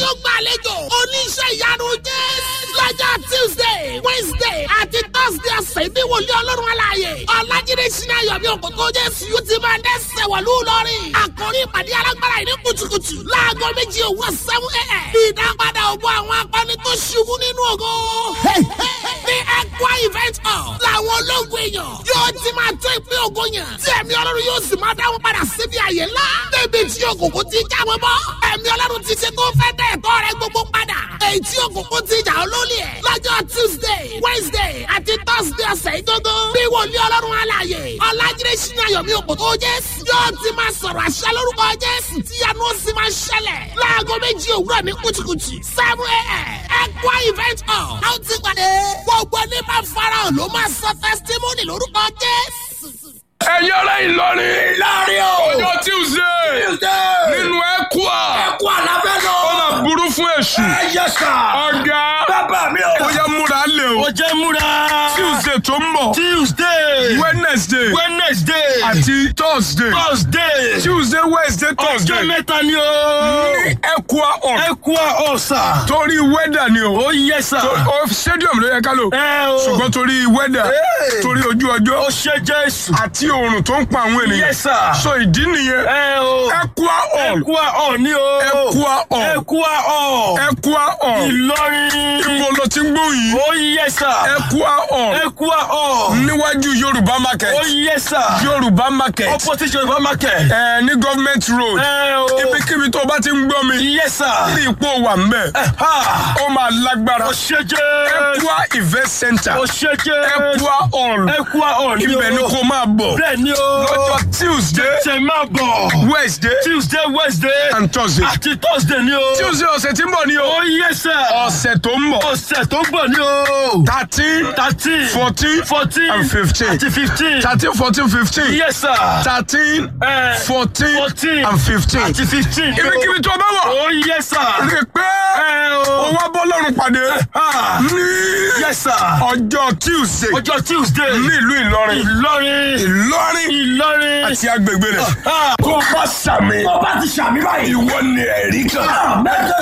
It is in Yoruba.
yóò gbàlejò oníṣẹ́ ìyanu jésù lọ́jọ́ tuesday wednesday àti thursday ọ̀sẹ̀ ní wòlíì ọlọ́run aláàyè ọ̀làjídé sinayọ̀ bí òkòkò jésù yóò ti máa dẹ́sẹ̀ wọ̀lú lọ́rìn àkórí ìpàdé alágbára yìí ní kùtùkùtù láago méjì òwúrọ̀ seven a.m. ìdápadà ògbó àwọn akọni tó ṣubú nínú ògo ní ẹ̀kọ́ event hall làwọn ológun èèyàn yóò ti máa tó ìpín ògo yàn tí ẹ̀mí ọlọ́run yóò sì máa dáwọn padà síbi àyè ńlá débi tí òkùnkùn ti jáwé bọ́ ẹ̀mí ọlọ́run ti ṣe tó fẹ́ dẹ̀ ẹ̀tọ́ rẹ gbogbo padà èyí tí òkùnkùn ti jà olólì ẹ̀ lọ́jọ́ tuesday wednesday àti thursday ọ̀sẹ̀ ìdógó bí wòlíì ọlọ́run alààyè ọ̀làjídé sínú ayọ̀mí òkòtò jésù yóò ti máa sọ̀rọ̀ àṣẹ lórúkọ jésù tí yanu ó sì máa ṣẹlẹ̀ láago méjì òwúrọ̀ ní kùtùkùtù seven a.m. ẹ̀kọ́ event hall a ó ti pàdé gbogbo ní máa farahàn ló máa sọ testimony lórúkọ jésù. ẹ̀yin ará Ìlọrin Ìlọrin o. ọjọ́ Tuesday Tuesday. nínú ẹ̀kúà Ẹ̀kú àlàfẹ́ lọ. ó máa burú fún èṣù Ẹ yẹ sà. ọ̀gá Bàbá mi o. ó yẹ múra lé o Ó jẹ́ múra. Tuesday tó ń bọ̀ Tuesday. Wednesday Wednesday. àti Thursday Thursday. Tuesday Wednesday Ọjọ́ Thursday mẹ́ta ni o. ní ẹ̀kúà hall Ẹ̀kú ọ̀sà. torí wẹ́dà ni o Ó yẹ sà. o stadium ló yẹ ká lò Ẹ o. ṣùgbọ́n torí wẹ́dà Hey. torí ojú Ó ọjọ́ ṣe Jésù. àti oòrùn tó ń pa àwọn ènìyàn Yes, sir. so ìdí nìyẹn Ẹ o. ẹ̀kúà hall Ẹ̀kú ọ̀ ni o. ẹ̀kúà hall Ẹ̀kú ọ̀. ẹ̀kúà hall Ìlọrin. ibo ló ti ń gbóhùn yìí Ó yẹ sà. ẹ̀kúà hall Ẹ̀kú ọ̀. níwájú yorùbá market Ó yẹ sà. yorùbá market Opposite Yorùbá market. ẹ ní government road Ẹ o. ibikíbi tó bá ti ń gbọ́ mi Yes, sir. ní ipò wà mbẹ Ha! ó máa lágbára Ó ṣe jẹ́. ẹ̀kúà event center Ó ṣe jẹ́. ẹ̀kúà hall Ẹ̀kú ọ̀ ni o. ibẹ̀ ni kò máa bọ̀ Bẹ́ẹ̀ ni o. lọ́jọ́ tuesday Ṣé máa bọ̀? wednesday Tuesday, Wednesday. and thursday Àti Thursday ni o. tuesday ọ̀sẹ̀ tí ń bọ̀ ni o Ó yẹ sẹ́. ọ̀sẹ̀ tó ń bọ̀ Ọ̀sẹ̀ tó ń bọ̀ ni o. thirteen Thirteen. fourteen Fourteen. and fifteen Àti fifteen. thirteen fourteen fifteen Yes, sir. thirteen Eh, fourteen Fourteen. and fifteen Àti fifteen. ibikíbi tó bá wọ̀ Ó yẹ sẹ́. rí i pé Ẹ ó o. wá bọ́ lọ́rùn pàdé Ha! ní Yes, sir. ọjọ́ tuesday Ọjọ́ Tuesday. ní ìlú ìlọrin Ìlọrin. ìlọrin Ìlọrin. àti agbègbè rẹ̀ Ha! tó bá sàmì Tó bá ti ṣàmì báyìí. ìwọ ni ẹ̀rí kan.